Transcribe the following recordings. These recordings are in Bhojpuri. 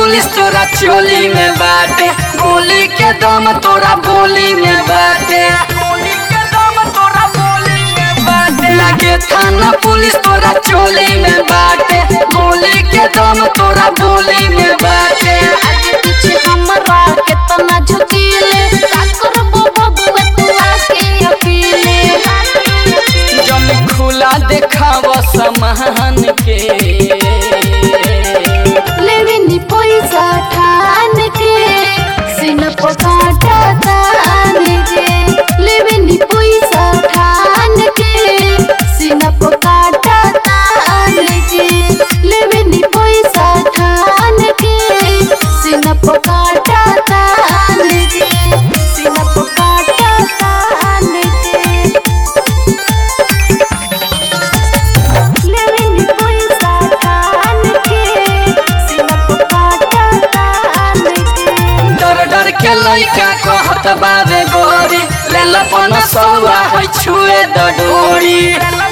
पुलिस तोरा चोली में बाटे गोली के दम तोरा बोली में बाटे गोली के दम तोरा बोली में बाटे लगे थाना पुलिस तोरा चोली में बाटे गोली के दम तोरा बोली में बाटे आगे पीछे हमरा केतना झुकीले का करबो बबुआ तू आके अकेले जब खुला देखाव सामान के लेवे नी पैसा ठान के सिन पकाटा तान के लेवे नी पैसा ठान के सिन पकाटा तान के लेवे नी पैसा ठान के सिन पकाटा तान के सिन पकाटा तान के लेवे नी पैसा ठान के सिन पकाटा तान के डर डर के लइका कहत बाबे गोरी ले लपन सौआ है छुए द डोरी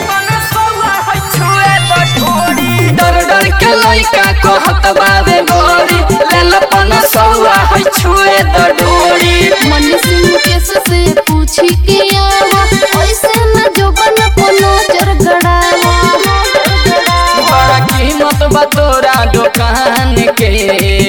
डर डर के लइका कहत बाबे गोरी ले लपन सौआ है छुए द डोरी मन सिंह केस से पूछी के आवा ऐसे न जो बन को नजर गड़ावा बड़ा कीमत बा तोरा दुकान के